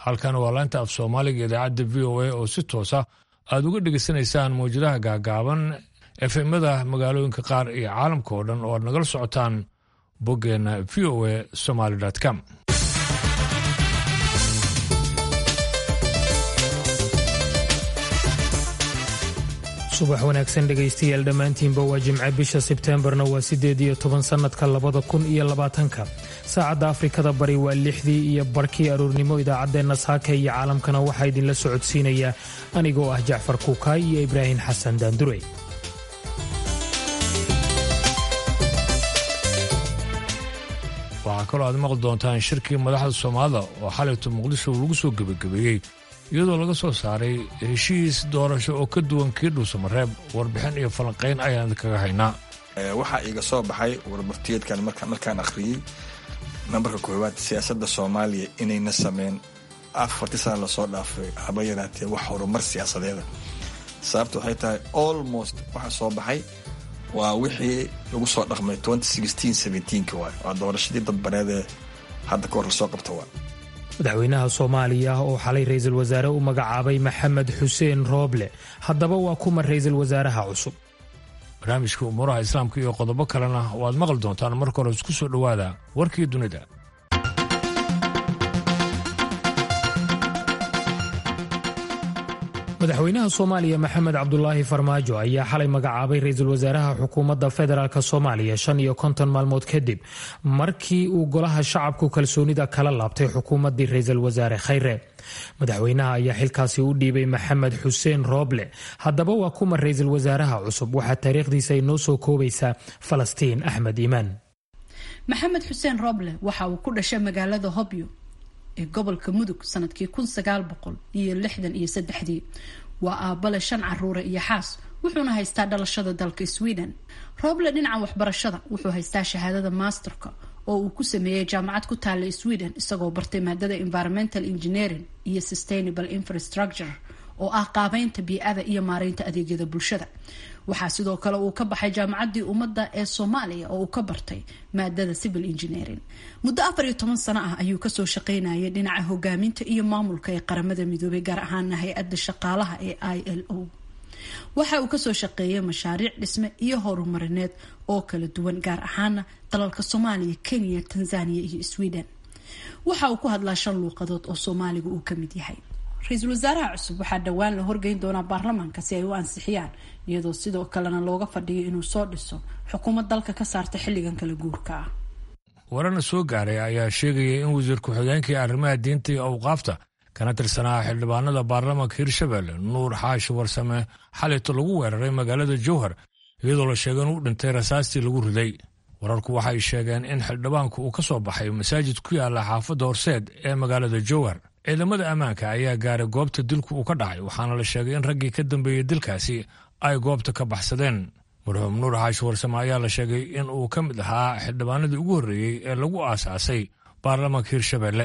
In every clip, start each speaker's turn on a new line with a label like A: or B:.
A: halkan waa laanta af soomaaliga idaacadda v o a oo si toosa aad uga dhegaysanaysaan mawjadaha gaagaaban efemada magaalooyinka qaar iyo caalamka oo dhan oo aad nagala socotaan boggeenna v o a somaly com
B: subax wanaagsan dhegaystayaal dhammaantiinba waa jimce bisha sebteembarna waa siddeed iyo toban sannadka labada kun iyo labaatanka saacadda afrikada bari waa lixdii iyo barkii aroornimo idaacaddeenna saaka iyo caalamkana waxaa idinla socodsiinaya anigoo ah jacfar kuukaay iyo ibraahim xasan daandurey
A: waxaa kaloo aad maqli doontaan shirkii madaxda soomaalida oo xalayto muqdisho lagu soo gebagabeeyey iyadoo laga soo saaray heshiis doorasho oo ka duwan kii dhuusamareeb warbixin iyo falanqayn ayaan idinkaga haynaa
C: waxaa iiga soo baxay warmartiyeedkan markaan akhriyey nambarka koowaad siyaasadda soomaaliya inayna sameyn afartii sana lasoo dhaafay haba yaraatee wax horumar siyaasadeeda sababta waxay tahay almost waxa soo baxay waa wixii lagu soo dhaqmay waay waa doorashadii dadbaneedee hadda ka hor lasoo qabta waa
B: madaxweynaha soomaaliya oo xalay ra-iisul wasaare u magacaabay maxamed xuseen rooble haddaba waa kuma ra-iisul wasaaraha cusub
A: barnaamijka umuuraha islaamka iyo qodobo kalena waad maqli doontaan marka hore isku soo dhowaada warkii dunida
B: madaxweynaha soomaaliya maxamed cabdulaahi farmaajo ayaa xalay magacaabay ra-iisul wasaaraha xukuumadda federaalk soomaaliya shan iyo konton maalmood kadib markii uu golaha shacabku kalsoonida kala laabtay xukuumaddii ra-iisul wasaare khayre madaxweynaha ayaa xilkaasi u dhiibay maxamed xuseen rooble haddaba waa kuma ra-iisul wasaaraha cusub waxaa taariikhdiisa inoo soo koobaysaa falastiin axmed iimaan
D: maxamed xuseen rooble waxa uu ku dhashay magaalada hobyo ee gobolka mudug sanadkii kun sagaal boqol iyo lixdan iyo saddexdii waa aabale shan caruure iyo xaas wuxuuna haystaa dhalashada dalka sweden rooble dhinaca waxbarashada wuxuu haystaa shahaadada masterka oo uu ku sameeyey jaamacad ku taalla sweden isagoo bartay maadada environmental engineering iyo sustainable infrastructure oo ah qaabeynta bii-ada iyo maareynta adeegyada bulshada waxaa sidoo kale uu ka baxay jaamacaddii ummadda ee soomaaliya oo uu ka bartay maadada civil engineering muddo afar iyo toban sano ah ayuu kasoo shaqeynayay dhinaca hogaaminta iyo maamulka ee qaramada midoobay gaar ahaana hay-adda shaqaalaha ee i l o waxa uu kasoo shaqeeyay mashaariic dhisme iyo horumarineed oo kala duwan gaar ahaana dalalka soomaaliya kenya tanzania iyo sweden waxa uu ku hadlaa shan luuqadood oo soomaaliga uu kamid yahay ra-iisul wasaaraha cusub waxaa dhowaan la horgeyn doonaa baarlamaanka si ay u ansixiyaan iyadoo sidoo kalena looga fadhiyo inuu soo dhiso xukuumad dalka ka saarta xilligan kala guurka ah
A: warana soo gaaray ayaa sheegaya in wasiir ku-xigeenkii arrimaha diinta iyo awqaafta kana tirsanaa xildhibaanada baarlamaanka hirshabelle nuur xaashi warsame xalayto lagu weeraray magaalada jowhar iyadoo la sheegay inuu dhintay rasaastii lagu riday wararku waxay sheegeen in xildhibaanku uu ka soo baxay masaajid ku yaala xaafadda horseed ee magaalada jowhar ciidamada ammaanka ayaa gaaray goobta dilku uu ka dhacay waxaana la sheegay in raggii ka dambeeyey dilkaasi ay goobta ka baxsadeen marxuum nuur xaashi warsame ayaa la sheegay in uu ka mid ahaa xildhibaanadii ugu horreeyey ee lagu aasaasay baarlamaanka hirshabelle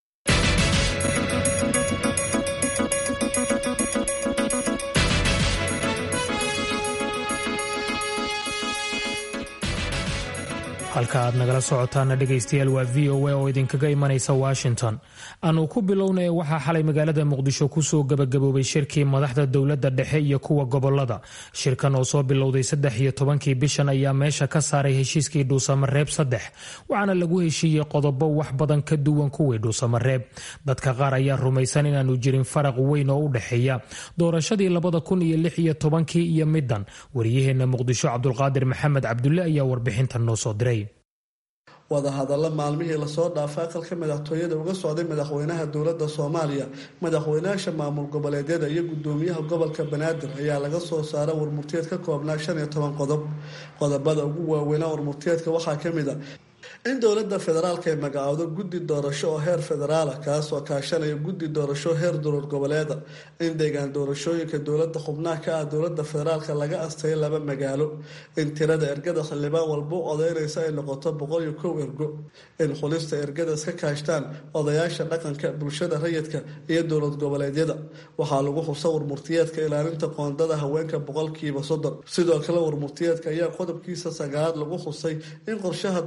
B: halka aad nagala socotaana dhegaystayaal waa v o a oo idinkaga imanaysa washington aanu ku bilownay waxaa xalay magaalada muqdisho kusoo gabagaboobay shirkii madaxda dowladda dhexe iyo kuwa gobolada shirkan oo soo bilowday saddex iyo tobankii bishan ayaa meesha ka saaray heshiiskii dhuusamareeb saddex waxaana lagu heshiiyey qodobo wax badan ka duwan kuwii dhuusamareeb dadka qaar ayaa rumaysan inaanu jirin faraq weyn oo u dhexeeya doorashadii labada kun iyo lix iyo tobankii iyo middan wariyaheenna muqdisho cabdulqaadir maxamed cabdulle ayaa warbixintan noo soo diray
E: wadahadalla maalmihii lasoo dhaafay aqalka madaxtooyada uga socday madaxweynaha dowladda soomaaliya madaxweynayaasha maamul goboleedyada iyo gudoomiyaha gobolka banaadir ayaa laga soo saara warmurtiyeed ka koobnaa shan iyo toban qodob qodobada ugu waaweynaa warmurtiyeedka waxaa ka mid a in dowladda federaalk ay magacaawdo guddi doorasho oo heer federaala kaasoo kaashanaya guddi doorasho heer dowlad goboleeda in deegaan doorashooyinka dowlada xubnaha ka ah dowlada federaalka laga astayo laba magaalo in tirada ergada xildhibaan walba u odeynaysa ay noqoto boqol iyo kow ergo in xulista ergada iska kaashtaan odayaasha dhaqanka bulshada rayidka iyo dowlad goboleedyada waxaa lagu xusa warmurtiyeedka ilaalinta qoondada haweenka boqolkiiba soddon sidoo kale warmurtiyeedka ayaa qodobkiisa sagaalaad lagu xusay in qorshaha doorasho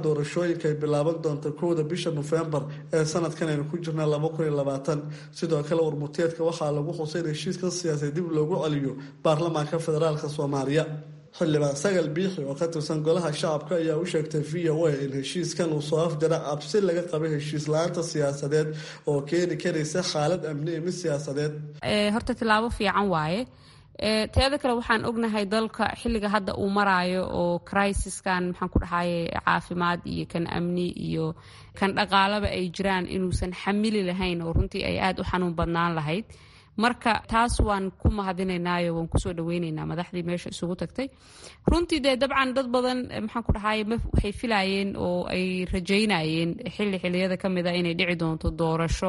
E: doorashooyinka ay bilaaban doonta kowda bisha nofembar ee sanadkan aynu ku jirna laba kun iyo labaatan sidoo kale warmurteedka waxaa lagu xusay in heshiiskan siyaasadeed dib loogu celiyo baarlamaanka federaalk soomaaliya xildhibaan sagal biixi oo ka tirsan golaha shacabka ayaa u sheegtay v o a in heshiiskan uu soo afjara cabsi laga qabay heshiis la-aanta siyaasadeed oo keeni karaysa xaalad amni iyo mid siyaasadeed
F: horta tilaabo fiican waaye teeda kale waxaan ognahay dalka xilliga hadda uu maraayo oo crisiskan maxaan ku dhahaye caafimaad iyo kan amni iyo kan dhaqaalaba ay jiraan inuusan xamili lahayn oo runtii ay aada u xanuun badnaan lahayd marka taas waan ku mahadinaynaayo waan kusoo dhaweyneynaa madaxdii meesha isugu tagtay runtii dee dabcan dad badan maxaan ku dhahaye waxay filayeen oo ay rajaynayeen xilli xilliyada ka mid a inay dhici doonto doorasho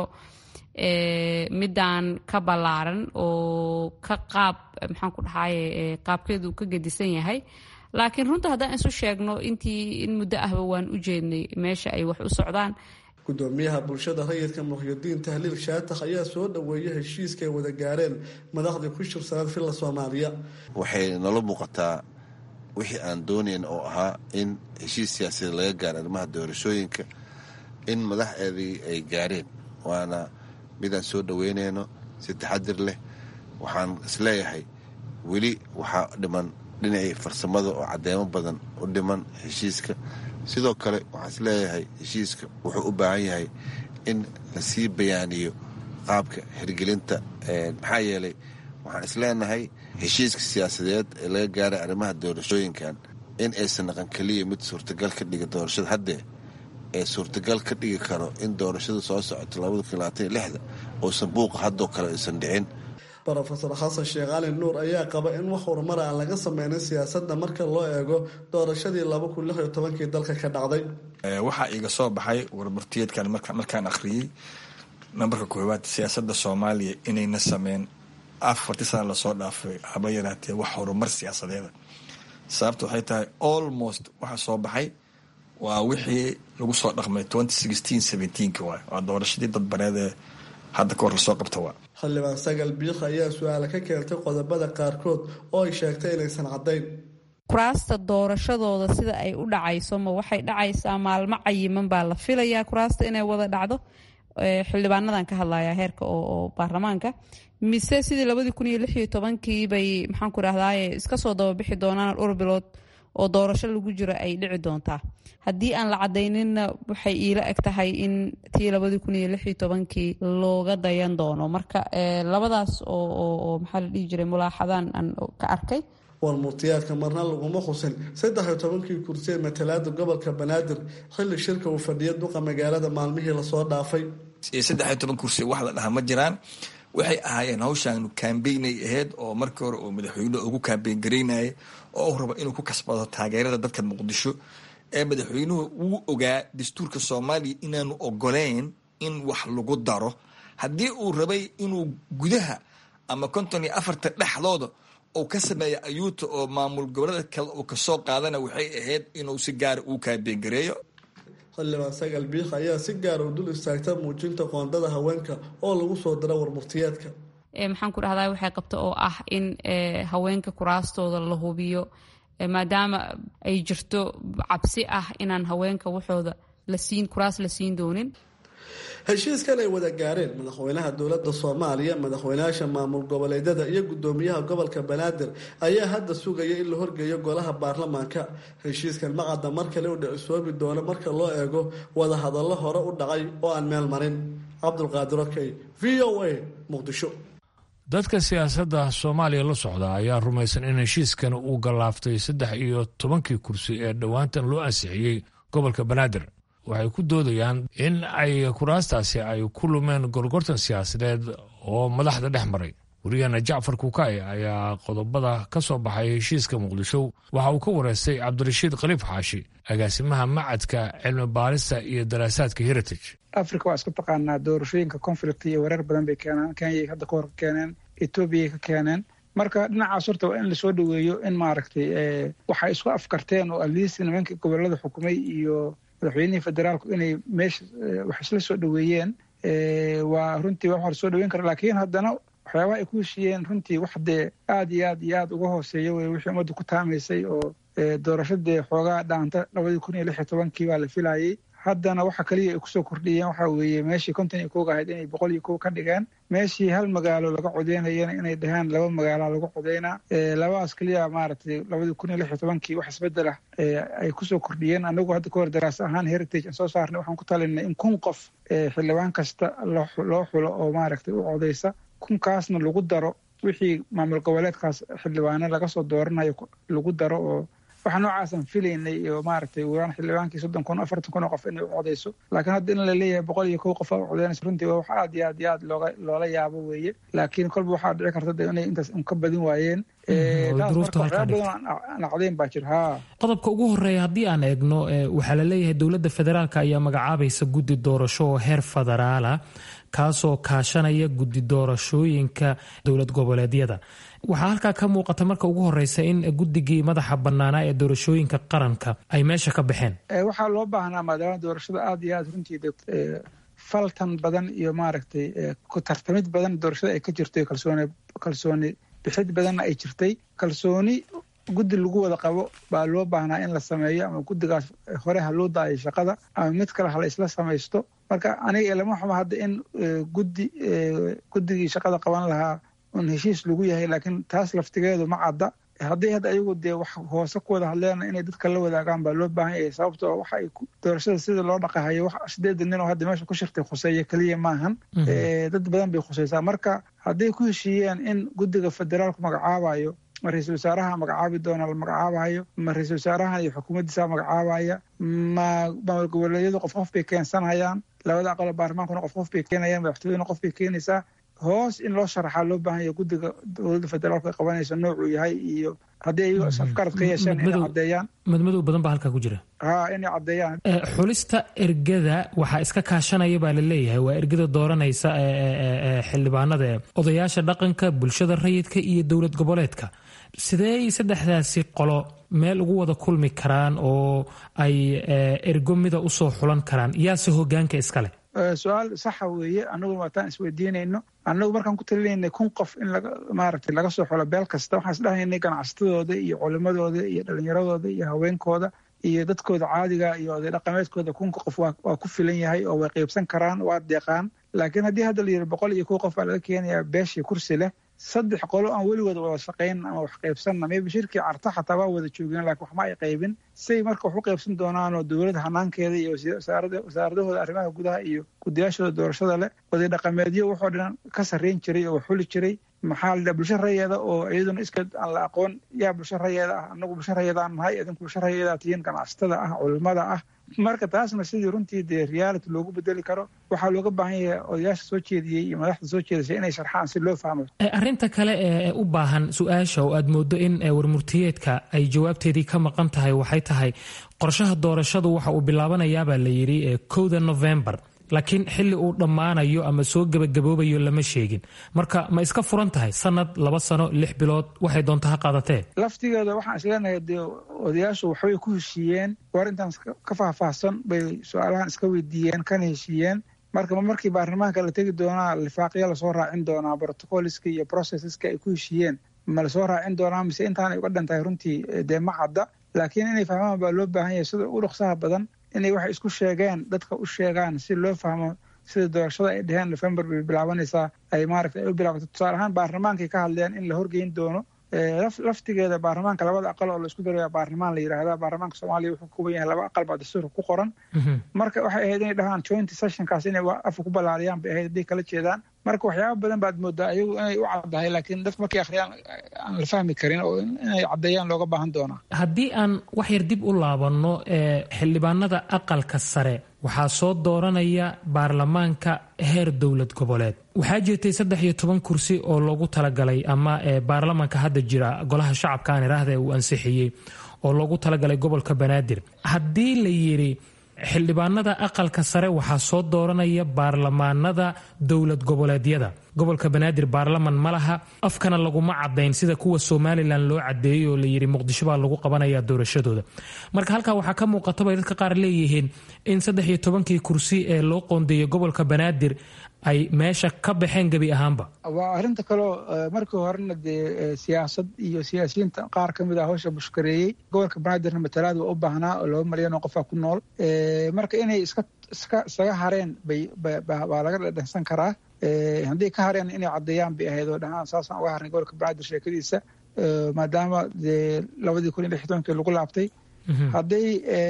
F: midaan ka ballaaran oo ka qaab maxaan ku dhahaye qaabkeedu ka gedisan yahay laakiin runta haddaan isu sheegno intii in muddo ahba waan u jeednay meesha ay wax u socdaan
E: gudoomiyaha bulshada rayidka muxyidiin tahliil shaatax ayaa soo dhaweeyay heshiiska ay wada gaareen madaxdii ku shirsanad filla soomaaliya
G: waxay nala muuqataa wixii aan doonayn oo ahaa in heshiis siyaasadeed laga gaaro arrimaha doorashooyinka in madaxeedii ay gaareen waana midaan soo dhaweynayno si taxadir leh waxaan isleeyahay weli waxaa dhiman dhinacii farsamada oo caddeemo badan u dhiman heshiiska sidoo kale waxaan isleeyahay heshiiska wuxuu u baahan yahay in lasii bayaaniyo qaabka hirgelinta maxaa yeelay waxaan isleenahay heshiiska siyaasadeed ee laga gaaray arrimaha doorashooyinkan in aysan naqan keliya mid suurtagal ka dhiga doorashada haddee ee suurtagal ka dhigi karo in doorashada soo socoto labadakuaaatanlixda uusan buuqa haddoo kale aysan dhicin
E: rofeor xasan sheekh cali nuur ayaa qaba in wax horumar aan laga sameynin siyaasadda marka loo eego doorashadii laba kun lix iyo tobankii dalka ka dhacday
C: waxaa iiga soo baxay warmurtiyeedkan markaan akhriyey nambarka koowaad siyaasadda soomaaliya inayna sameyn afartii sana lasoo dhaafay haba yaraatee wax horumar siyaasadeeda sababta waxay tahay almost waxa soo baxay waa wixii lagu soo dhaqmay waay waa doorashadii dadbaneedee hadda kahor lasoo qabta waa
E: xildhibaan sagal biikh ayaa su-aala ka keentay qodobada qaarkood oo ay sheegtay inaysan caddayn
F: kuraasta doorashadooda sida ay u dhacayso ma waxay dhacaysaa maalmo cayiman baa la filayaa kuraasta inay wada dhacdo xildhibaanadan ka hadlaya heerka oo baarlamaanka mise sidii labadii kun iyo lix iyo tobankii bay maxaanku rahdaye iska soo dababixi doonaan dhowr bilood oo doorasho lagu jiro ay dhici doontaa haddii aan la cadayninna waxay iila eg tahay in tii labadii kun iyo lix iyo tobankii looga dayan doono marka labadaas oo maxaa la dhihi jiray mulaaxadaan aan ka arkay
E: warmurtiyaadka marna laguma xusin saddex iyo tobankii kursi ee matalaada gobolka banaadir xilli shirka uu fadhiya duqa magaalada maalmihii lasoo dhaafay
C: saddex iyo toban kursi wax la dhahaa ma jiraan waxay ahaayeen hawshaanu kambeynay ahayd oo markii hore uu madaxweynuhu ugu kambeyn garaynayay oo u rabo inuu ku kasbado taageerada dadka muqdisho ee madaxweynuhu wuu ogaa dastuurka soomaaliya inaanu ogoleyn in wax lagu daro haddii uu rabay inuu gudaha ama konton iyo afarta dhexdooda uu ka sameeya ayuuta oo maamul gobolada kale uu kasoo qaadana waxay ahayd inuu si gaara uu kambeyn gareeyo
E: xildhibaan sagal biikh ayaa si gaara u dul istaagta muujinta qoondada haweenka oo lagu soo dara warmurtiyaadka
F: maxaan ku dhahdaa waxay qabta oo ah in haweenka kuraastooda la hubiyo maadaama ay jirto cabsi ah inaan haweenka waxooda lasiin kuraas la siin doonin
E: heshiiskan ay wada gaareen madaxweynaha dowladda soomaaliya madaxweynayaasha maamul goboleedyada iyo gudoomiyaha gobolka banaadir ayaa hadda sugaya in la horgeeyo golaha baarlamaanka heshiiskan macadda mar kale u dhicisoobi doono marka loo eego wada hadallo hore u dhacay oo aan meel marin cabdulqaadir okey v o a muqdisho
A: dadka siyaasadda soomaaliya la socda ayaa rumaysan in heshiiskan uu gallaaftay saddex iyo tobankii kursi ee dhowaantan loo ansixiyey gobolka banaadir waxay ku doodayaan in ay kuraastaasi ay ku lumeen gorgortan siyaasadeed oo madaxda dhex maray wariyahana jacfar kukaay ayaa qodobada ka soo baxay heshiiska muqdisho waxa uu ka wareystay cabdirashiid khaliif xaashi agaasimaha macadka cilmi baarista iyo daraasaadka heritage
H: africa waa isku taqaanaa doorashooyinka conflict iyo wareer badan bay keenaan kenyay hadda kahor ka keeneen etoobiyay ka keeneen marka dhinacaas horta waa in lasoo dhoweeyo in maaragtay waxay isku afkarteen oo aliist nimankii gobolada xukumay iyo madaxweynihii federaalku inay meesha wax isla soo dhoweeyeen waa runtii wax hor soo dhoweyn kara laakiin haddana waxyaabaha ay ku heshiiyeen runtii wax dee aad iyo aad iyo aad uga hooseeya wey wixii ummadda ku taamaysay oo doorashadee xoogaa dhaanta labadii kun iyo lix iyo tobankii baa la filayey haddana waxa kaliya ay kusoo kordhiyeen waxa weeye meeshii konton iyo koog ahayd inay boqol iyo kow ka dhigeen meeshii hal magaalo laga codeynayana inay dhahaan laba magaala lagu codeynaa labadaas keliya maaragtay labadii kun iyo lix iyo tobankii wax isbedel ah ay kusoo kordhiyeen anagu hadda kahor daraas ahaan heritage aan soo saarnay waxaan ku talinay in kun qof xildhibaan kasta loo xulo oo maaragtay u codeysa kunkaasna lagu daro wixii maamul goboleedkaas xildhibaane laga soo dooranayo lagu daro oo waxa noocaasaan filaynay iyo maaragtay waan xildhibaankii soddon kun afartan kun oo qof inay u codeyso laakiin hadda in la leeyahay boqol iyo kow qof aa u codeynaysa runtii waa wax aad iyo aad iyo aad looga loola yaabo weeye laakiin kolba waxaa dhici karta de inay intaas un ka badin waayeen badan codeyn baa jira ha
B: qodobka ugu horeeya haddii aan eegno waxaa la leeyahay dowladda federaalk ayaa magacaabaysa guddi doorasho oo heer federaala kaasoo kaashanaya guddi doorashooyinka dowlad goboleedyada waxaa halkaa ka muuqata marka ugu horeysa in guddigii madaxa bannaanaa ee doorashooyinka qaranka ay meesha ka baxeen
H: waxaa loo baahnaa maadaama doorashada aad iyo aad runtii faltan badan iyo maaragtay ku tartamid badan doorashada ay ka jirtay kalsooni kalsooni bixid badanna ay jirtay kalsooni guddi lagu wada qabo baa loo baahnaa in la sameeyo ama guddigaas hore ha loo daayo shaqada ama mid kale ha la isla samaysto marka aniga ilama xuma hadda in guddi guddigii shaqada qaban lahaa un heshiis lagu yahay laakiin taas laftigeedu ma cadda haddii hadda ayagu dee wax hoose ku wada hadleena inay dadka la wadaagaan baa loo baahan yahay sababtoo waxa ay doorashada sida loo dhaqahayo wax sideedan nin oo hadda meesha ku shirtay khuseeya keliya maahan dad badan bay khuseysaa marka hadday ku heshiiyeen in guddiga federaalku magacaabayo ma ra-iisul wasaaraha magacaabi doona la magacaabayo ma ra-iisul wasaarahan iyo xukuumaddiisa magacaabaya ma maamul goboleedyadu qof qof bay keensanayaan labada aqalo baarlamaankuna qof qof bay keenayaan madaxtooyaduna qof bay keenaysaa hoos in loo sharaxaa loo baahan yahay guddiga dowladda federaalku ay qabanayso noocuu yahay iyo haddii ayago afkarad ka yeesheen inay caddeeyaan
B: madmadow badan baa halkaa ku jira
H: ha inay caddeeyaan
B: xulista ergada waxaa iska kaashanaya baa la leeyahay waa ergada dooranaysa xildhibaanada odayaasha dhaqanka bulshada rayidka iyo dowlad goboleedka sidee saddexdaasi qolo meel ugu wada kulmi karaan oo ay ergo mida usoo xulan karaan yaase hogaanka iskale
H: su-aal saxa weeye anagu waataan isweydiinayno annagu markaan ku talinaynay kun qof in maaragtay laga soo xulo beel kasta waxaan isdhahaynay ganacsatadooda iyo culimadooda iyo dhalinyaradooda iyo haweenkooda iyo dadkooda caadiga iyo oday dhaqameedkooda kunka qof waa ku filan yahay oo way qeybsan karaan waa deeqaan laakiin haddii hadda la yidhi boqol iyo kow qof baa laga keenayaa beeshii kursi leh saddex qolo aan weligood wada shaqayn ama wax qaybsanna mayba shirkii carta xataa waa wada joogeen laakiin waxma ay qaybin say marka wax u qaybsan doonaanoo dowladda hanaankeeda iyo wasaaradahooda arrimaha gudaha iyo gudayaashooda doorashada leh waday dhaqameedyo wuxoo dhan ka sarreyn jiray oo wax xuli jiray maxaa la bulsho rayeeda oo iyaduna iska aan la aqoon yaa bulsho rayeeda ah annagu bulsho rayeedaan nahay idinku bulsho rayeedaa tihiin ganacsatada ah culimada ah marka taasna sidii runtii dee reality loogu bedeli karo waxaa looga baahan yahay odayaasha soo jeediyey iyo madaxda soo jeedisay inay sharxaan si loo fahmo
B: arrinta kale ee u baahan su-aasha oo aad moodo in warmurtiyeedka ay jawaabteedii ka maqan tahay waxay tahay qorshaha doorashadu waxa uu bilaabanayaabaa la yidhi kowda novembar laakiin xilli uu dhammaanayo ama soo gebagaboobayo lama sheegin marka ma iska furan tahay sanad laba sano lix bilood waxay doonta ha qaadatee
H: laftigeeda waxaan isleenahay dee odayaashu waxbay ku heshiiyeen war intaan ka faahfaahsan bay su-aalahan iska weydiiyeen kana heshiiyeen marka markii baarlamaanka la tegi doonaa lifaaqyo lasoo raacin doonaa protocoliska iyo processeska ay ku heshiiyeen ma lasoo raacin doonaa mise intaanay uga dhan tahay runtii dee ma cadda laakiin inay fahmaan baa loo baahan yahay sida u dhaqsaha badan inay waxay isku sheegeen dadka u sheegaan si loo fahmo sida doorashada ay dheheen november bay bilaabanaysaa ay maaragta ay u bilaabato tusaale ahaan baarlamaankay ka hadleen in la horgeyn doono laftigeeda baarlamaanka labada aqal oo la isku daraya baarlamaan la yidhaahda baarlamaanka soomaaliya wuxuu ka koban yahay laba aqal baa dastuurka ku qoran marka waxay ahayd inay dhahaan joint sessionkaas inay afka ku ballaariyaan bay ahayd hadday kala jeedaan marka waxyaaba badan baad moodaa ayagu inay u caddahay laakiin dadka markay akhriyaan aan la fahmi karin oo inay caddeeyaan looga baahan doonaa
B: haddii aan wax yar dib u laabanno xildhibaanada aqalka sare waxaa soo dooranaya baarlamaanka heer dowlad goboleed waxaa jirtay saddex iyo toban kursi oo loogu talagalay ama baarlamaanka hadda jira golaha shacabka aan iraahda uu ansixiyey oo loogu talagalay gobolka banaadir haddii la yidhi xildhibaanada aqalka sare waxaa soo dooranaya baarlamaanada dowlad goboleedyada gobolka banaadir baarlaman ma laha afkana laguma cadayn sida kuwa somalilan loo cadeeyey oo layidhi muqdisho baa lagu qabanaya doorashadooda marka halkaa waxaa ka muuqata bay dadka qaar leeyihiin in saddex iyo tobankii kursi ee loo qoondeeyey gobolka banaadir ay meesha ka baxeen gebi ahaanba
H: waa arrinta kaleo markii horena dee siyaasad iyo siyaasiyiinta qaar ka mid ah hawsha bushkareeyey gobolka banaadirna matalaad waa u baahnaa oo laba malyan oo qofaa ku nool marka inay iska iska isaga hareen bay baa laga dhadhansan karaa haddii ka hareen inay caddeeyaan bay ahayd oo dhahaan saasaan uga harnay gobolka banaadir sheekadiisa maadaama dee labadii kun iyo lix tobankii lagu laabtay hadday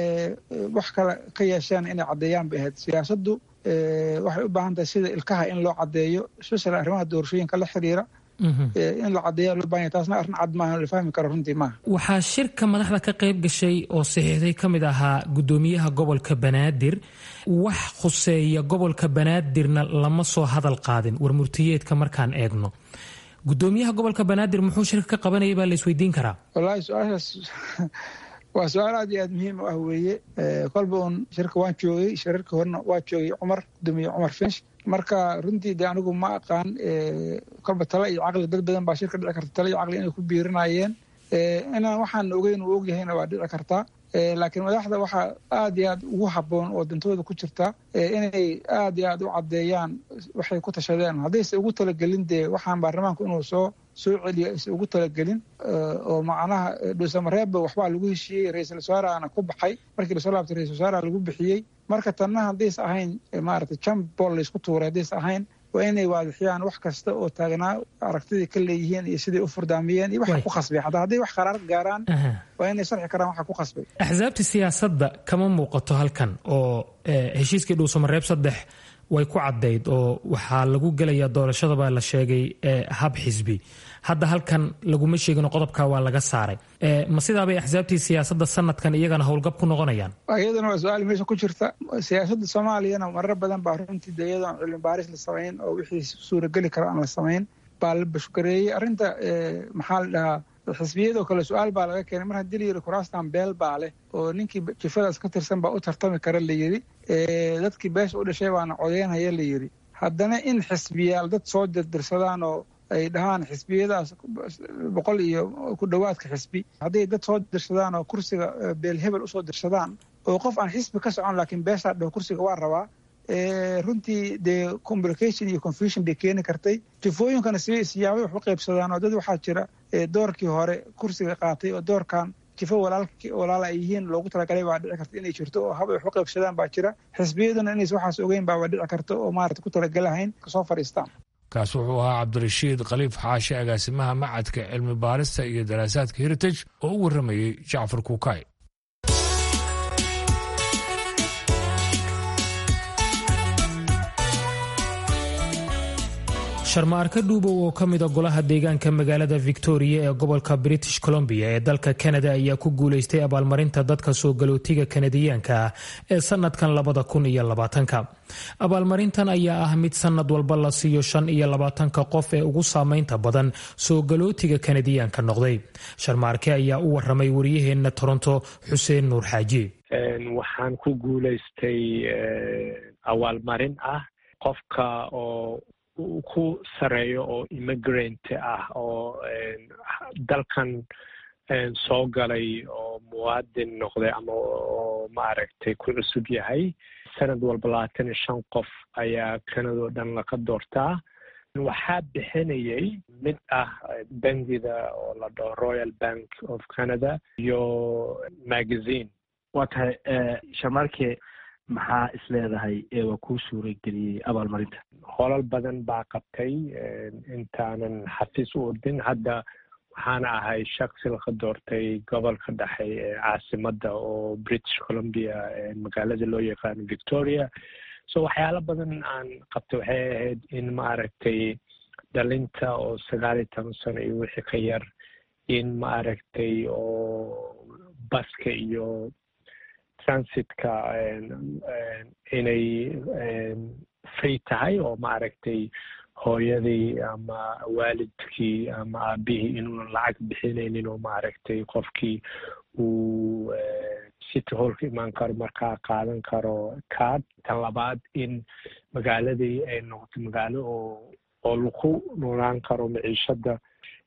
H: wax kale ka yeesheen inay caddeeyaan bay ahayd siyaasaddu waxay u baahan tahay sida ilkaha in loo caddeeyo especially arrimaha doorashooyinka la xiriira in la caddeeya loo baahan yahay taasna arrin cad maaha la fahmi karo runtii maaha
B: waxaa shirka madaxda ka qayb gashay oo saxiixday ka mid ahaa guddoomiyaha gobolka banaadir wax khuseeya gobolka banaadirna lama soo hadal qaadin war murtiyeedka markaan eegno guddoomiyaha gobolka banaadir muxuu shirka ka qabanayay baa la isweydiin karaa
H: wallaahi su-aashaas waa su-aal aad iyo aad muhiim u ah weeye kolba uun shirka waan joogay shirarka horena waa joogay cumar gudoomiye cumar finch marka runtii de anigu ma aqaan kolba tale iyo caqli dad badan baa shirka dhici karta tale iyo caqli inay ku biirinayeen inaan waxaan ogeyn uu ogyahayna waa dhici kartaa laakiin madaxda waxaa aad iyo aad ugu habboon oo dantooda ku jirta inay aad iyo aad u caddeeyaan waxay ku tashadeen haddayse ugu talagelin dee waxaan baarlamaanku inuu soo soo celiyo ayse ugu talagelin oo macnaha dhuusamareebba waxbaa lagu heshiiyey ra-iisul wasaarahana ku baxay markii lasoo laabtay ra-isul wasaaraha lagu bixiyey marka tanna haddaysa ahayn maaragtay jambol laysku tuuray haddaysa ahayn waa inay waadixiyaan wax kasta oo taagnaa aragtidii ka leeyihiin iyo siday u furdaamiyeen iyo waxa ku khasbay hataa hadday wax qaraar gaaraan waa inay sharxi karaan waxa ku khasbay
B: axsaabta siyaasadda kama muuqato halkan oo heshiiskii dhuusamareeb saddex way ku caddayd oo waxaa lagu gelayaa doorashada baa la sheegay hab xisbi hadda halkan laguma sheegin qodobka waa laga saaray ma sidaabay axsaabtii siyaasadda sanadkan iyagana howlgab ku noqonayaan
H: iyadana waa su-aal meesha ku jirta siyaasadda soomaaliyana marar badan baa runtii de iyadoon cilmi baaris la samayn oo wixii suurageli kara aan la samayn baa la bashgareeyey arrinta maxaa la dhahaa xisbiyadoo kale su-aal baa laga keenay mar haddii la yidhi kuraastan beel baa leh oo ninkii jifadaas ka tirsan baa u tartami kara la yidhi dadkii beesha u dhashay baana codeynhaya la yidhi haddana in xisbiyaal dad soo dirdirsadaan oo ay dhahaan xisbiyadaas boqol iyo ku dhowaadka xisbi hadday dad soo dirsadaan oo kursiga beel hebel usoo dirsadaan oo qof aan xisbi ka socon laakiin beeshaa dhaho kursiga waa rabaa runtii dee complication iyo confusion bay keeni kartay jifooyinkana si siyaabay wax u qaybsadaan oo dad waxaa jira doorkii hore kursiga qaatay oo doorkan jifo walaala ay yihiin loogu talagalay baa dhici karta inay jirto oo hab ay wax u qaybsadaan baa jira xisbiyaduna inays waxaas ogeyn baaba dhici karta oo maarata ku talagalahayn kasoo fadhiistaan
A: kaas wuxuu ahaa cabdirashiid khaliif xaashi agaasimaha macadka cilmi baarista iyo daraasaadka heritage oo u warramayey jacfar kuukay
B: sharma-arka dhuubow oo ka mida golaha deegaanka magaalada victoria ee gobolka british columbia ee dalka canada ayaa ku guulaystay abaalmarinta dadka soo galootiga kanadiyaanka ah ee sanadkan labada kun iyo labaatanka abaalmarintan ayaa ah mid sanad walba la siiyo shan iyo labaatanka qof ee ugu saameynta badan soo galootiga kanadiyaanka noqday sharmaarke ayaa u waramay waryaheena toronto xuseen nuur xaaji
I: waxaan ku guulaystay abaalmarin ah qofka oo ku sareeyo oo immigrant ah oo dalkan soo galay oo muwaadin noqday ama oo maaragtay ku cusub yahay sanad walba labaatan iyo shan qof ayaa kanadoo dhan laga doortaa waxaa bixinayay mid ah bangida oo la dhaho royal bank of canada iyo magazine
J: waa tahay shamarke maxaa is leedahay ee waa kuu suurageliyey abaalmarinta
I: holal badan baa qabtay intaanan xafiis u ordin hadda waxaana ahay shaksi laga doortay gobolka dhexe ee caasimadda oo british columbia magaalada loo yaqaano victoria so waxyaalo badan aan qabtay waxay ahayd in maaragtay dhalinta oo sagaal iyo toban sano iyo wixii ka yar in maaragtay oo baska iyo transitka inay free tahay oo maaragtay hooyadii ama waalidkii ama aabihii inuuna lacag bixinaynin oo maaragtay qofkii uu city hallka imaan karo markaa qaadan karo card tan labaad in magaaladii ay noqoto magaalo oo oo lagu noolaan karo maciishada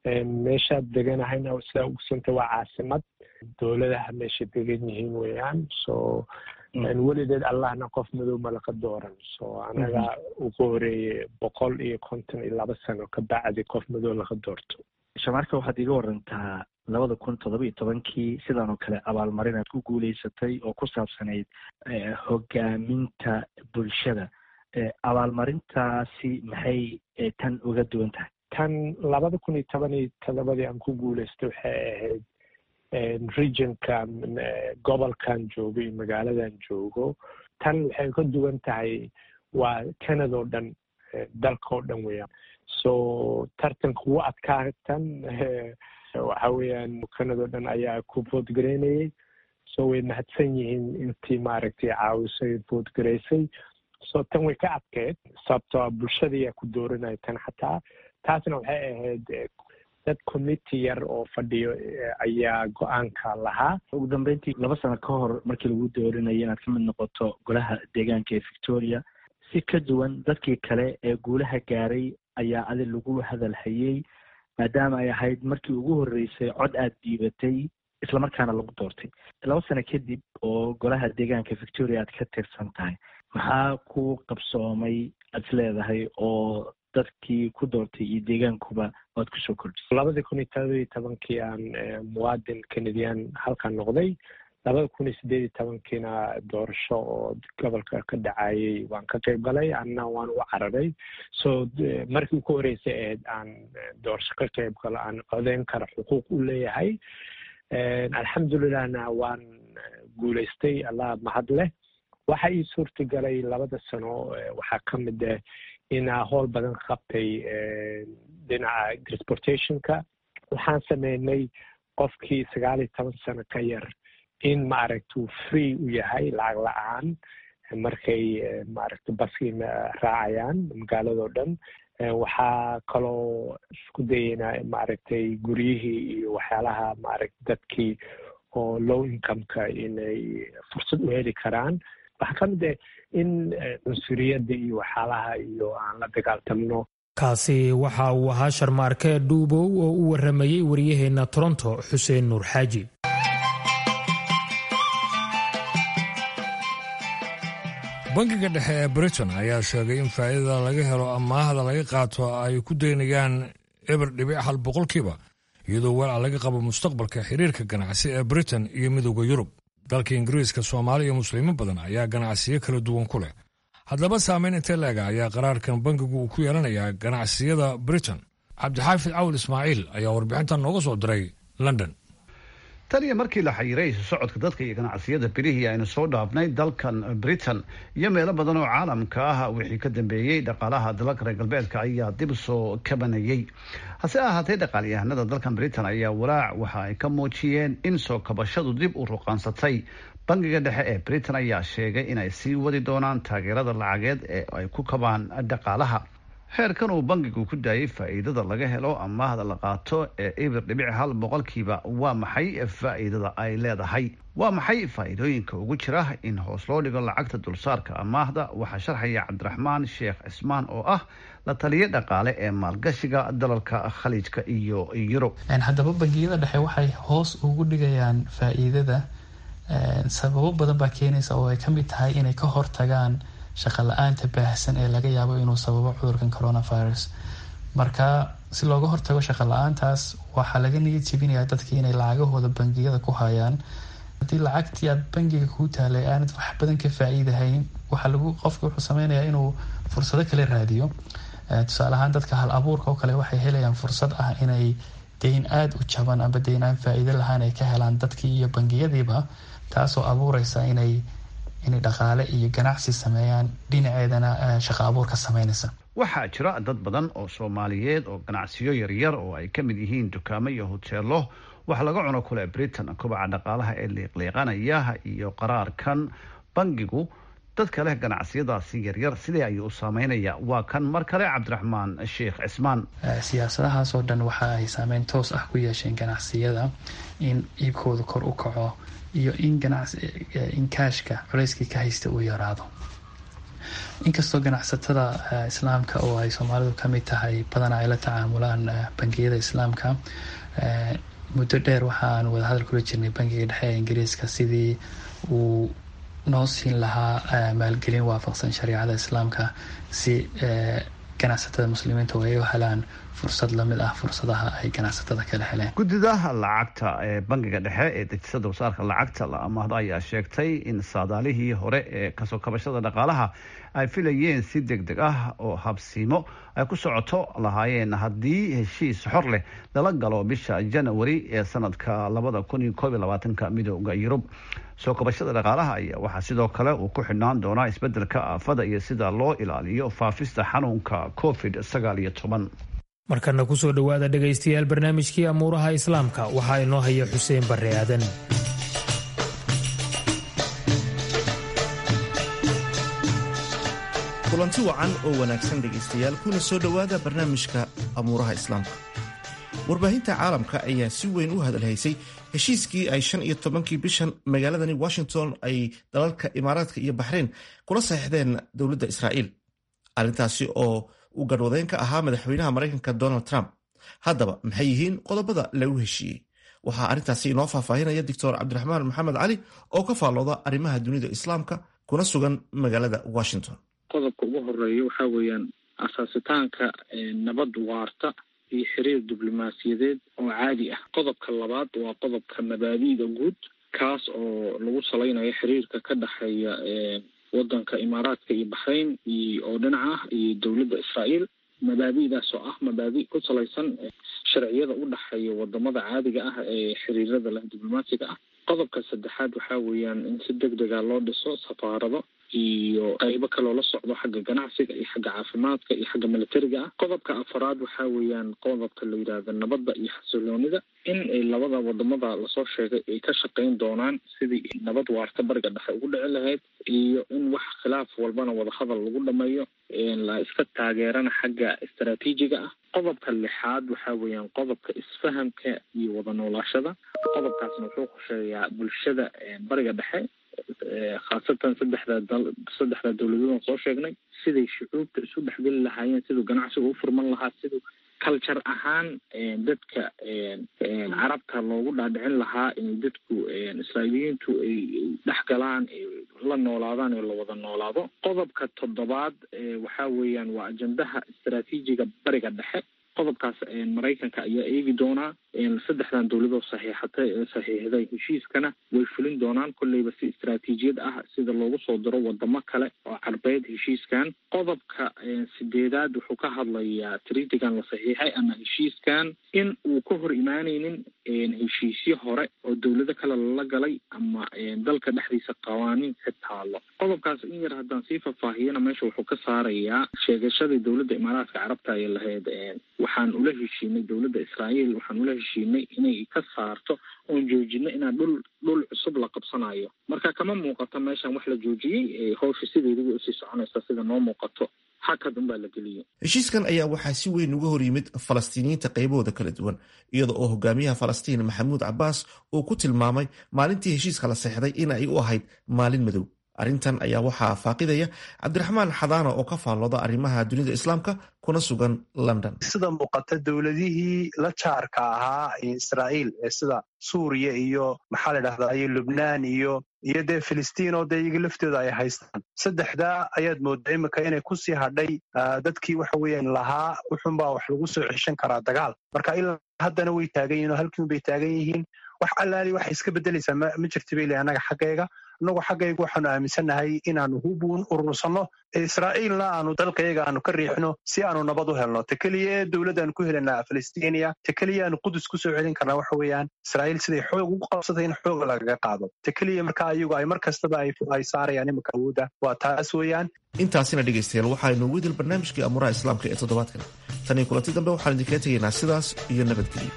I: meeshaad deganahayna sidaa ugsanta waa caasimad dowladaha meesha degan yihiin weeyaan so welideed allahna qof madow malaka dooran so anaga ugu horeeye boqol iyo konton iyo laba sano ka bacdi qof madow laga doorto
J: shamarka waxaad iga warantaa labada kun toddoba iyo tobankii sidan oo kale abaalmarin aad ku guuleysatay oo ku saabsanayd hogaaminta bulshada abaalmarintaasi maxay tan uga duwan tahay
I: tan labada kun iyo toban iyo todobadii aan ku guuleystay waxay ahayd regionka gobolkan joogo iyo magaaladan joogo tan waxay ka duwan tahay waa canada oo dhan dalka oo dhan weeyaan so tartanka ugu adkaa tan waxa weeyaan canada oo dhan ayaa ku voodgareynayay so way mahadsan yihiin intii maaragtay caawisay voodgareysay so tan way ka adkeed sababtoo bulshadayaa ku dooranaya tan xataa taasna waxay ahayd dad committee yar oo fadhiyo ayaa go-aanka lahaa
J: ugu dambeyntii laba sano ka hor markii lagu doorinayo inaad ka mid noqoto golaha deegaanka ee victoria si ka duwan dadkii kale ee guulaha gaaray ayaa adi lagu hadal hayey maadaama ay ahayd markii ugu horreysay cod aad dhiibatay islamarkaana lagu doortay laba sano kadib oo golaha deegaanka victoria aad ka tirsan tahay maxaa ku qabsoomay aad is leedahay oo dadkii ku doortay iyo deegaankuba waad kusoo kordhisay
I: labadii kun iyo todoba iyo tobankii aan muwaadin canadian halkan noqday labada kun iyo sideed iyo tobankiina doorasho oo gobolka ka dhacayay waan ka qayb galay anna waan u cararay so markii ugu horeysay ahayd aan doorasho ka qayb galo aan codeyn kara xuquuq u leeyahay alxamdulilahna waan guuleystay allah mahad leh waxa ii suurta galay labada sano waxaa ka mid ah inaa howl badan qabtay dhinaca transportationka waxaan sameynay qofkii sagaal iyo toban sano ka yar in maaragta uu free u yahay lacag la-aan markay maaragta baskii raacayaan magaaladao dhan waxaa kaloo isku dayeynaa maaragtay guryihii iyo waxyaalaha maaragta dadkii oo low incomeka inay fursad u heli karaan waxaa ka mid ah in cunsuriyadda iyo waxyaalaha iyo aan la dagaaltamno
B: kaasi waxa uu ahaa sharmaarke dhuubow oo u waramayey waryaheena toronto xuseen nuur xaaji
A: bangiga dhexe ee britain ayaa sheegay in faa'iidada laga helo amaahda laga qaato ay ku daynayaan eber dhibic hal boqolkiiba iyadoo walca laga qabo mustaqbalka xiriirka ganacsi ee britain iyo midooda yurub dalka ingiriiska soomaali iyo muslimiin badan ayaa ganacsiyo kala duwan ku leh haddaba saameyn intee leega ayaa qaraarkan bangigu uu ku yeelanayaa ganacsiyada britain cabdixaafid cawl ismaaciil ayaa warbixintan nooga soo diray london
K: tan iyo markii la xayiray isu socodka dadka iyo ganacsiyada birihii aynu soo dhaafnay dalkan britain iyo meelo badan oo caalamka ah wixii ka dambeeyey dhaqaalaha dalalka reer galbeedka ayaa dib soo kabanayay hase ahaatee dhaqaalyahanada dalkan britain ayaa walaac waxa ay ka muujiyeen in soo kabashadu dib u ruqaansatay bangiga dhexe ee britain ayaa sheegay inay sii wadi doonaan taageerada lacageed ee ay ku kabaan dhaqaalaha heerkan uu bangigu ku daayay faa'iidada laga helo amaahda la qaato ee ibir dhibic hal boqolkiiba waa maxay faa'iidada ay leedahay waa maxay faa'iidooyinka ugu jira in hoos loo dhigo lacagta dulsaarka amaahda waxaa sharxaya cabdiraxmaan sheekh cismaan oo ah la taliye dhaqaale ee maalgashiga dalalka khaliijka iyo yurub
L: haddaba bangiyada dhexe waxay hoos ugu dhigayaan faa'iidada sababo badan baa keenaysa oo ay ka mid tahay inay ka hortagaan shaqa la-aanta baahsan ee laga yaabo inuu sababo cudurkan coronavirus marka si looga hortago shaqa la-aantaas waxaa laga niyad jebinayaa dadkii inay lacagahooda bangiyada ku hayaan haddii lacagtii aad bangiga kuu taalay aanad wax badan ka faa-iidahayn waxaa lagu qofka wuxuu sameynayaa inuu fursado kale raadiyo tusaale ahaan dadka hal abuurka oo kale waxay helayaan fursad ah inay deyn aada u jaban amba deyn aan faa-iido lahaan ay ka helaan dadkii iyo bangiyadiiba taasoo abuureysa inay inay dhaqaale iyo ganacsi sameeyaan dhinaceedana shaqa abuur ka sameynaysa
K: waxaa jira dad badan oo soomaaliyeed oo ganacsiyo yaryar oo ay ka mid yihiin dukaamo iyo hoteelo wax laga cuno kule britain kobaca dhaqaalaha ee liiqliiqanaya iyo qaraarkan bangigu dadka leh ganacsiyadaasi yaryar sidee ayuu u saameynaya waa kan mar kale cabdiraxmaan sheekh cismaan
L: siyaasadahaasoo dhan waxa ay saameyn toos ah ku yeesheen ganacsiyada in iibkooda kor u kaco iyo in ganacsi in kaashka culeyskii ka haysta uu yaraado inkastoo ganacsatada islaamka oo ay soomaalidu kamid tahay badanaa ay la tacaamulaan bangiyada islaamka muddo dheer waxaan wadahadal kula jirnay bangiga dhexe ee ingiriiska sidii uu noo siin lahaa maalgelin waafaqsan shariicada islaamka si ganacsatada muslimiinta oo ay u helaan fursad lamid ah fursadaha ay ganacsatada kala heleen
K: guddida lacagta ee bangiga dhexe ee dejisada wasaarka lacagta la amaahdo ayaa sheegtay in saadaalihii hore ee kasoo kabashada dhaqaalaha ay filayeen si deg deg ah oo habsiimo ay ku socoto lahaayeen haddii heshiis xor leh lala galo bisha janawari ee sanadka labada kun iyo koob iyo labaatanka midooda yurub soo kabashada dhaqaalaha ayaa waxaa sidoo kale uu ku xidhnaan doonaa isbedelka aafada iyo sida loo ilaaliyo faafista xanuunka covid sagaal iyo toban
B: markana kusoo dhowaada dhegaystayaal barnaamijkii amuuraha islaamka waxaa inoo haya xuseen barre aadan
M: kulanti wacan oo wanaagsan dhegaystayaal kuna soo dhowaada barnaamijka amuuraha islaamka warbaahinta caalamka ayaa si weyn u hadalhaysay heshiiskii ay shan iyo tobankii bishan magaaladani washington ay dalalka imaaraadka iyo baxrayn kula saxiixdeen dowladda israa'iil arrintaasi oo uu garhwadeyn ka ahaa madaxweynaha maraykanka donald trump haddaba maxay yihiin qodobada lagu heshiiyey waxaa arrintaasi inoo faahfaahinaya doctor cabdiraxmaan maxamed cali oo ka faallooda arrimaha dunida islaamka kuna sugan magaalada washington
N: qodobka ugu horeeya waxaa weeyaan asaasitaanka nabad waarta iyo xiriir diblomaasiyadeed oo caadi ah qodobka labaad waa qodobka mabaadi'da guud kaas oo lagu salaynayo xiriirka ka dhexeeya wadanka imaaraadka iyo baxrayn iyo oo dhinac ah iyo dowladda israa'iil mabaadi'daas oo ah mabaadi' ku salaysan sharciyada u dhexeeya wadamada caadiga ah ee xiriirada leh diblomaasiga ah qodobka saddexaad waxaa weeyaan in si deg dega loo dhiso safaarado iyo qaybo kaloo la socdo xagga ganacsiga iyo xagga caafimaadka iyo xagga militariga ah qodobka afaraad waxaa weeyaan qodobka la yidhaahdo nabadda iyo xasiloonida in labada wadamada lasoo sheegay ay ka shaqayn doonaan sidii nabad waarta bariga dhexe ugu dhici lahayd iyo in wax khilaaf walbana wadahadal lagu dhameeyo la iska taageerana xagga istaraatiijiga ah qodobka lixaad waxaa weeyaan qodobka isfahamka iyo wada noolaashada qodobkaasna wuxuu khusheeyaa bulshada bariga dhexe khaasatan saddexda saddexda dowladoodaan soo sheegnay siday shucuubta isu dhexgeli lahaayeen siduu ganacsiga u furman lahaa siduu culture ahaan dadka carabta loogu dhaadhicin lahaa inay dadku israa'iiliyiintu ay dhex galaan la noolaadaan oo la wada noolaado qodobka toddobaad waxaa weeyaan waa ajandaha istaraatiijiga bariga dhexe qodobkaas maraykanka ayaa eegi doonaa saddexdan dowladoo saxiixatay saxiixday heshiiskana way fulin doonaan kolleyba si istaraatiijiyad ah sida loogu soo diro wadamo kale oo carbeed heshiiskan qodobka sideedaad wuxuu ka hadlayaa tritigan la saxiixay ama heshiiskan in uu ka hor imaaneynin heshiisyo hore oo dowlado kale lala galay ama dalka dhexdiisa qawaaniin ka taalo qodobkaas in yar haddaan sii faahfaahiyana meesha wuxuu ka saarayaa sheegashadii dowladda imaaraadka carabta ay lahayd waxaan ula heshiinay dowladda israa'iil waxaan ula heshiinay inay ka saarto oon joojino inaan dhul dhul cusub la qabsanayo marka kama muuqato meeshan wax la joojiyey hawsha sideediga usii soconaysa sida noo muuqato hakad unbaa la geliyey
M: heshiiskan ayaa waxaa si weyn uga hor yimid falastiiniyiinta qaybahooda kala duwan iyada oo hogaamiyaha falastiin maxamuud cabbaas uu ku tilmaamay maalintii heshiiska la seexday in ay u ahayd maalin madow arrintan ayaa waxaa faaqidaya cabdiraxmaan xadaana oo ka faallooda arrimaha dunida islaamka kuna sugan london
O: sida muuqata dowladihii la jaarka ahaa israa'iil ee sida suuriya iyo maxaa la dhahdaa iyo lubnaan iyo iyo dee filistiin oo dee iyaga laftooda ay haystaan saddexdaa ayaad moodaa imika inay kusii hadhay dadkii waxa weeyaan lahaa wuxunbaa wax lagu soo ceshan karaa dagaal marka ilaa haddana way taagan yihin oo halkiin bay taagan yihiin wax allaali waxay iska beddelaysaa ma jirta bay leeyahay annaga xaggayga annagu xaggayga waxaanu aaminsannahay inaanu hubuun urursanno israa'iilna aanu dalkayaga aanu ka riixno si aanu nabad u helno ta keliya ee dowladdaanu ku helanaa falastiiniya ta keliya aanu qudus ku soo celin karnaa waxa weeyaan israa'iil siday xoog ugu qabsatay in xooga lagaga qaado ta keliya marka ayagu ay mar kastaba ay saarayaan iminka awoodda waa taas weeyaan
M: intaasina dhegaystayaal waxaa inoogu idil barnaamijkii amuuraha islaamka ee toddobaadkan tan iyo kulanti dambe waxaan idinkaga tegaynaa sidaas iyo nabadgelyo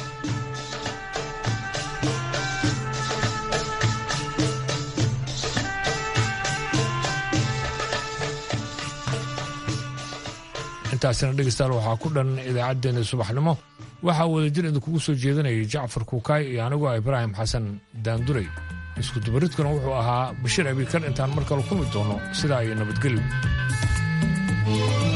A: intaasina dhegeystayaal waxaa ku dhan idaacaddeenna subaxnimo waxaa wadajir idinkugu soo jeedanayay jacfar kuukaay iyo anigoo ibraahim xasan daanduray iskudubaridkuna wuxuu ahaa bashiir abikar intaan mar kale kulmi doono sidaa iyo nabadgelyo